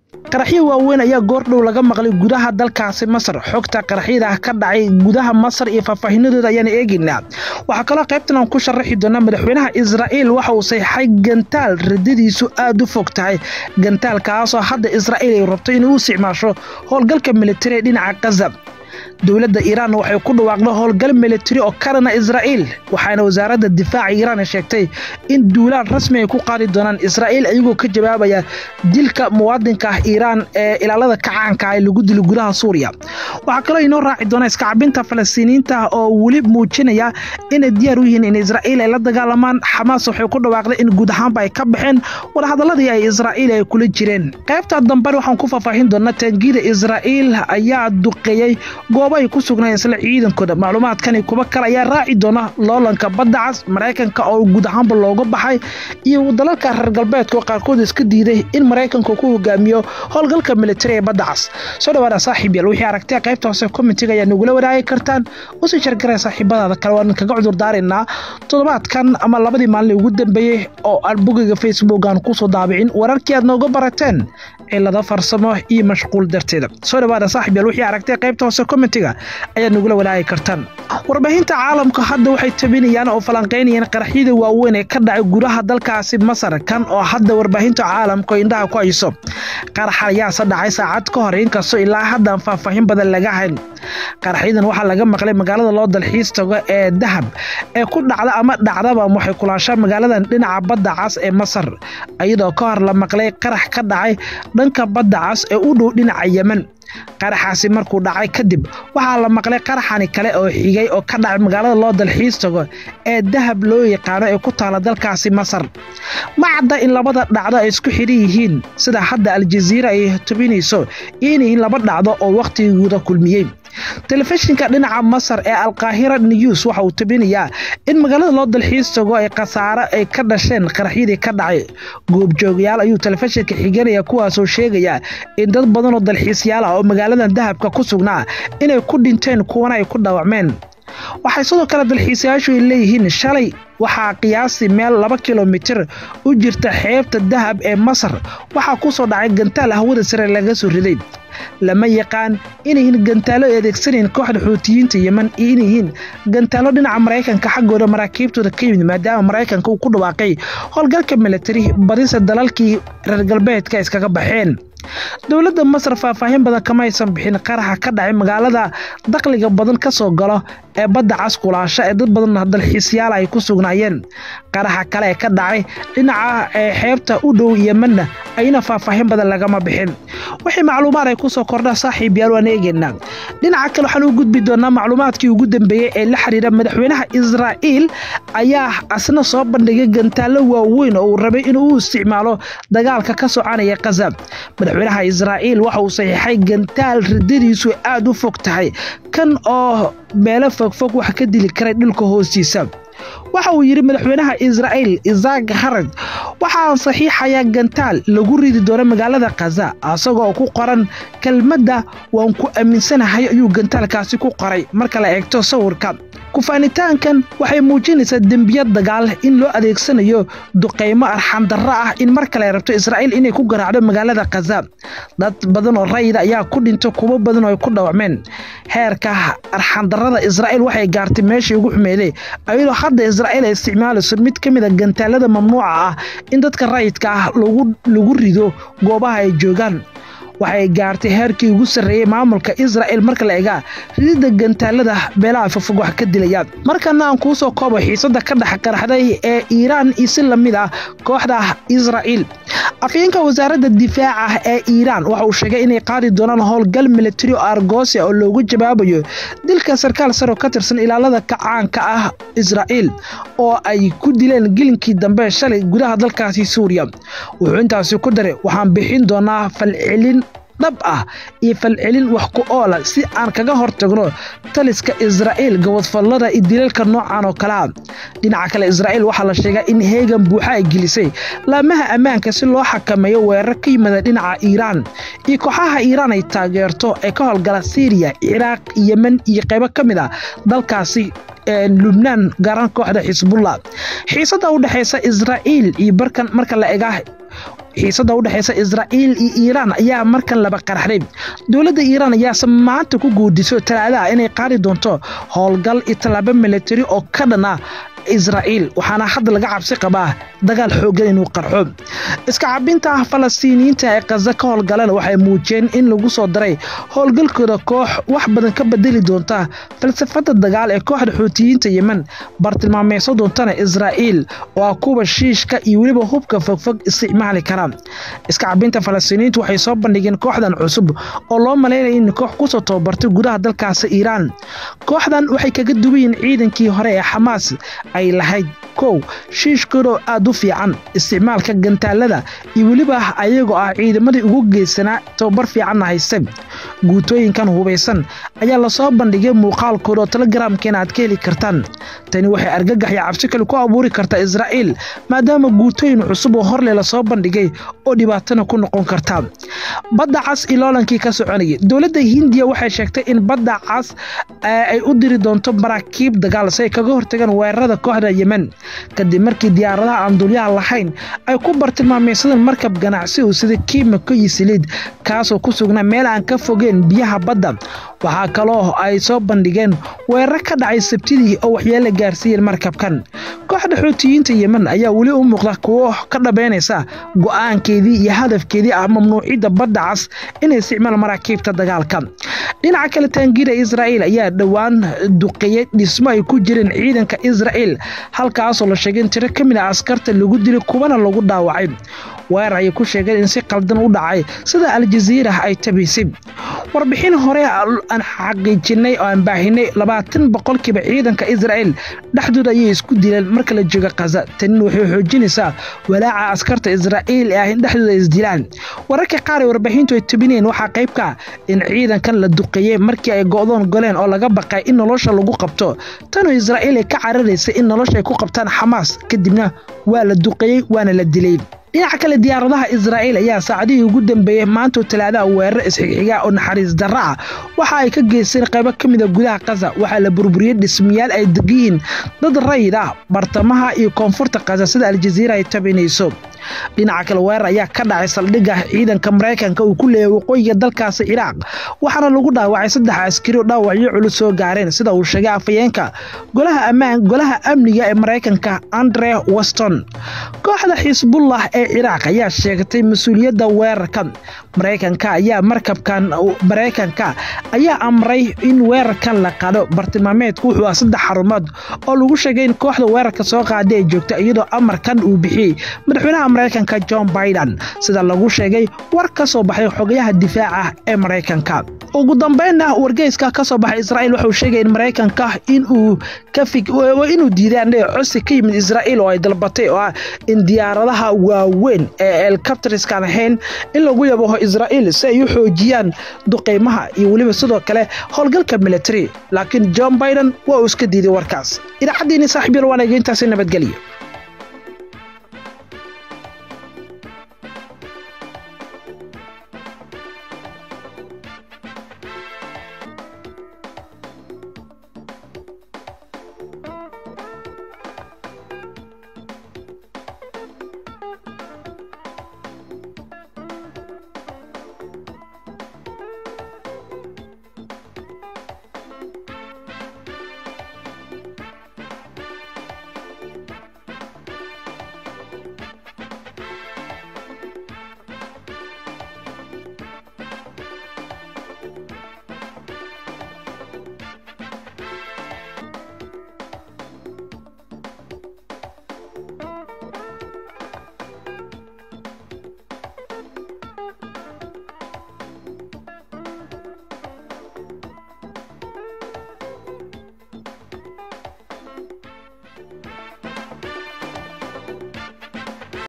qaraxyo waaweyn ayaa goordhow laga maqlay gudaha dalkaasi masar xogta qaraxyada ka dhacay gudaha masar iyo faahfaahinadooda ayaan eegaynaa waxaa kaloo qaybtan aan ku sharaxi doonaa madaxweynaha israa'iil waxa uu sayxay gantaal radadiisu aada u fog tahay gantaalkaasoo hadda israa'iil ay rabto inay u isticmaasho howlgalka militari ee dhinaca kaza dowladda iiraan waxay ku dhawaaqday howlgal militari oo karana israa'iil waxaana wasaaradda difaaca iiraan sheegtay in duulaan rasmi ay ku qaadi doonaan israa'iil ayagoo ka jawaabaya dilka muwaadinka ah iiraan ee ilaalada kacaanka ah ee lagu dilo gudaha suuriya waxaa kaloo inoo raaci doona iskacabinta falastiiniyiinta oo weli muujinaya inay diyaar u yihiin in israa'iil ay la dagaalamaan xamaas waxay ku dhawaaqday in guud ahaanba ay ka baxeen wadahadaladii ay israa'iil ay kula jireen qaybta dambe waxaan ku faahfaahin doonaa taangida israa'iil ayaa duqeeyey goobo ay ku sugnaayeen isla ciidankooda macluumaadkani kuwa kale ayaa raaci doona loolanka badda cas maraykanka oo guud ahaanba looga baxay iyo dalalka reer galbeedka oo qaarkood iska diiday in maraykanku ku hogaamiyo howlgalka militari ee badda cas soo dhawaada saaxiib yaal wixii aragtay qaybta hoose commentiga ayaa nagula wadaagi kartaan usii jargaraya saaxiibadaada kale waan kaga cudur daaraynaa toddobaadkan ama labadii maalin ugu dambeeyey oo aan bogiga facebook aan kusoo daabicin wararkii aad nooga barateen cilado farsamo iyo mashquul darteeda soo dhawaada saaxiib yaal wixii aragtay qaybta hoose commentiga ayaad nagula walaagi kartaan warbaahinta caalamka hadda waxay tabinayaan oo falanqaynayaan qaraxyada waaweyn ee ka dhacay gudaha dalkaasi masar kan oo hadda warbaahinta caalamka indhaha ku hayso qarax ayaase dhacay saacad ka hor inkastoo ilaa haddaan faahfaahin badan laga hayn qaraxyadan waxaa laga maqlay magaalada loo dalxiis tago ee dahab ee ku dhacda ama dhacdaba waxay kulaashaa magaaladan dhinaca badda cas ee masar iyadoo ka hor la maqlay qarax ka dhacay dhanka badda cas ee u dhow dhinaca yemen qaraxaasi markuu dhacay kadib waxaa la maqlay qaraxani kale oo xigay oo ka dhacay magaalada loo dalxiis tago ee dahab loo yaqaano ee ku taala dalkaasi masar ma cadda in labada dhacdo ay isku xidhan yihiin sida hadda aljaziira ay tubinayso iyo inyihiin laba dhacdo oo wakhtigooda kulmiyey telefishinka dhinaca masar ee alkaahira news waxa uu tabinayaa in magaalada loo dalxiis tago ay khasaaro ay ka dhasheen qaraxyadii ka dhacay goobjoogayaal ayuu telefishinka xiganaya kuwaasoo sheegaya in dad badan oo dalxiisyaal ah oo magaaladan dahabka ku sugnaa inay ku dhinteen kuwana ay ku dhaawacmeen waxay sidoo kale dalxiisayaashu ay leeyihiin shalay waxaa qiyaastii meel laba kilomitir u jirta xeebta dahab ee masar waxaa ku soo dhacay gantaal hawada sare laga soo riday lama yaqaan inayyihiin gantaalo ay adeegsanayn kooxda xuutiyiinta yemen iyo inayyihiin gantaalo dhinaca maraykanka xaggooda maraakiibtooda ka yimid maadaama maraykanka uu ku dhawaaqay howlgalka militari badisa dalalkii reer galbeedka iskaga baxeen dowladda masar faahfaahin badan kama aysan bixin qaraxa ka dhacay magaalada dakhliga badan ka soo galo ee badda cas kulaasha ee dad badan dalxiisyaala ay ku sugnaayeen qaraxa kale ee ka dhacay dhinaca ee xeebta u dhow yemenna ayna faahfaahin badan lagama bixin wixii macluumaad ay kusoo kordha saaxiib yaal waan eegaynaa dhinaca kale waxaan u gudbi doonaa macluumaadkii ugu dambeeyey ee la xiriira madaxweynaha israa'iil ayaa asna soo bandhigay gantaallo waaweyn oo uu rabay inuu u isticmaalo dagaalka ka soconaya kaza madaxweynaha israa'iil waxa uu saxiixay gantaal ridadiisu aada u fog tahay kan oo meelo fogfog wax ka dili karay dhulka hoostiisa waxa uu yidhi madaxweynaha israa'iil isaak harad waxaan saxiixayaa gantaal lagu ridi doono magaalada kaza asagoo ku qoran kelmadda waan ku aaminsanahay ayuu gantaalkaasi ku qoray marka la eegto sawirka kufaanitaankan waxay muujinaysaa dembiyad dagaal in loo adeegsanayo duqaymo arxandarro ah in mar kale rabto israa'iil inay ku garaacdo magaalada kaza dad badan oo rayida ayaa ku dhinto kuwo badan oo ay ku dhawacmeen heerka arxandarrada israa'iil waxay gaartay meeshii ugu xumeeday ayadoo hadda israa'iil ay isticmaalayso mid ka mid a gantaalada mamnuuca ah in dadka rayidka ah lagu rido goobaha ay joogaan waxay gaartay heerkii ugu sarreeyey maamulka israa'il marka la egaa rididda gantaalada beelaha fogfog wax ka dilayaan markana aan kuu soo koobo xiisadda ka dhex qaraxday ee iiraan iyo si lamid ah kooxda israa'iil afyeenka wasaaradda difaaca ee iiraan waxa uu sheegay inay qaadi doonaan howlgal militari oo argoosia oo loogu jawaabayo dilka sarkaal saro ka tirsan ilaalada kacaanka ah israa'iil oo ay ku dileen gelinkii dambe shalay gudaha dalkaasi suuriya wuxuu intaasi ku daray waxaan bixin doonaa falcelin dhab ah iyo falcelin wax ku oola si aan kaga hortagno taliska israa'iil gobodfallada iyo dilalka noocan oo kale ah dhinaca kale israa'iil waxaa la sheegaa in heegan buuxa ay gelisay laamaha ammaanka si loo xakameeyo weerar ka yimida dhinaca iiraan iyo kooxaha iiraan ay taageerto ee ka howlgala siiriya ciraaq yemen iyo qaybo ka mid a dalkaasi lubnaan gaaraan kooxda xisbullah xiisadda u dhexaysa israa'iil iyo barkan marka la ega xiisada u dhexeysa israa'iil iyo iiraan ayaa markan laba qaraxday dowladda iiraan ayaase maanta ku guudiso talaadaha inay qaadi doonto howlgal iyo tallaabo milatari oo ka dhan ah israa'iil waxaana hadda laga cabsi qabaa dagaal xooggan inuu qarxo iska cabinta falastiiniyiinta ee kaza ka howlgaleen waxay muujiyeen in lagu soo daray howlgalkooda koox wax badan ka bedeli doonta falsafada dagaal ee kooxda xuutiyiinta yemen bartilmaameyso doontana israa'iil oo ah kuwa shiishka iyo weliba hubka fogfog isticmaali kara iska cabinta falastiiniyiintu waxay soo bandhigeen kooxdan cusub oo loo malaynaya in koox kusoo tababartay gudaha dalkaasi iiraan kooxdan waxay kaga duwayiin ciidankii hore ee xamaas ay lahayd kow shiishkoodoo aad u fiican isticmaalka gantaalada iyo weliba ayagoo ah ciidamadii ugu geysanaa tababar fiicanna haysta guutooyinkan hubaysan ayaa lasoo bandhigay muuqaalkooda oo telegaraamkeena aad ka heli kartaan tani waxay argagax iyo cabsi kale ku abuuri kartaa israa'iil maadaama guutooyin cusub oo horle lasoo bandhigay oo dhibaatana ku noqon karta badda cas iyo loolankii ka soconayay dowladda hindiya waxay sheegtay in badda cas ay u diri doonto maraakiib dagaal si ay kaga hortagaan weerarada kooxda yemen kadib markii diyaaradaha aan dulyaha lahayn ay ku bartilmaameysadeen markab ganacsi uu sida kiimiko iyo saliid kaasoo ku sugnaa meel aan ka fogeen biyaha badda waxaa kaloo ay soo bandhigeen weerar ka dhacay sabtidii oo waxyeelo gaarsiiyeen markabkan kooxda xuutiyiinta yemen ayaa weli u muuqda kuwo ka dhabeynaysa go'aankeedii iyo hadafkeedii ah mamnuucidda badda cas inay isticmaal maraakiibta dagaalka dhinaca kale taangiira israa'iil ayaa dhowaan duqeeyey dhismo ay ku jireen ciidanka israa'iil halkaasoo la sheegay in tiro ka mid a askarta lagu dilay kuwana lagu dhaawacay weerar ayay ku sheegeen in si qaldan u dhacay sida aljaziira ay tabaysay warbixin hore aan xaqiijinay oo aan baahinay labaatan boqolkiiba ciidanka israa'iil dhexdooda ayay isku dileen marka la jooga kaza tanin waxay xoojinaysaa walaaca askarta israa'iil ee ah in dhexdooda isdilaan wararka qaar ee warbaahintu ay tabinayeen waxaa qaybka in ciidankan la duqeeyey markii ay go'doon goleen oo laga baqay in nolosha lagu qabto tanoo israa'iil ay ka cararaysay in nolosha ay ku qabtaan xamaas kadibna waa la duqeeyey waana la dilay dhinaca kale diyaaradaha israa'iil ayaa saacadihii ugu dambeeyey maantoo talaadaha weerar isxigxiga oo naxariis darra ah waxa ay ka geysteen qaybo ka mida gudaha kaza waxaa la burburiyey dhismayaal ay degiyiin dad rayid ah bartamaha iyo koonfurta kaza sida aljaziira ay tabinayso dhinaca kale weerar ayaa ka dhacay saldhigga ciidanka maraykanka uu ku leeyahay waqooyiga dalkaasi ciraaq waxaana lagu dhaawacay saddex askari oo dhaawacyo culus soo gaareen sida uu sheegay afayeenka golaha ammaan golaha amniga ee maraykanka andre weston kooxda xisbullah ee ciraaq ayaa sheegatay mas-uuliyadda weerarka maraykanka ayaa markabkan maraykanka ayaa amray in weerarkan la qaado bartilmaameedku wuxuu ah saddex xarumood oo lagu sheegay in kooxda weerarka soo qaaday ay joogta iyadoo amarkan uu bixiyey madaxweynaha maraykanka john biden sida lagu sheegay war ka soo baxay xogayaha difaaca ee maraykanka ugu dambeynna wargeyska ka soo baxay israa'iil wuxuu sheegay in maraykanka inuu inuu diidaan cosi ka yimid israa'iil oo ay dalbatay oo ah in diyaaradaha waaweyn ee elkabtariskaan ahayn in lagu yabaho israa'iil si ay u xoojiyaan duqeymaha iyo weliba sidoo kale howlgalka military laakiin john biden waa uu iska diiday warkaas idaacaddiini saaxiibyal waanaga intaasi nabadgelyo